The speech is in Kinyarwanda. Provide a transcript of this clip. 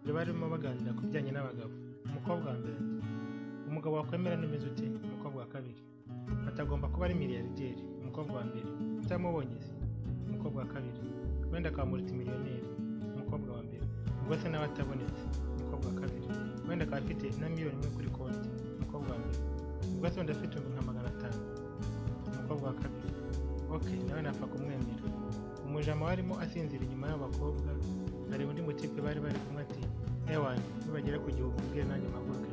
bari barimo baganira ku bijyanye n'abagabo umukobwa wa mbere umugabo wakwemera n'umeze ute umukobwa wa kabiri atagomba kuba ari miliyarderi umukobwa wa mbere utamubonye se umukobwa wa kabiri wenda akamuruta miliyoneri umukobwa wa mbere ubwo se nawe atabonetse umukobwa wa kabiri wenda akaba afite na miliyoni imwe kuri konti umukobwa wa mbere ubwo se wenda afite nka magana atanu umukobwa wa kabiri ok nawe napfa kumwemera umujama warimo asinzira inyuma y'abakobwa areba undi mutipe bari bari kumwe ati ewana nibagera ku gihumbi ubwira nanjye mpaguruke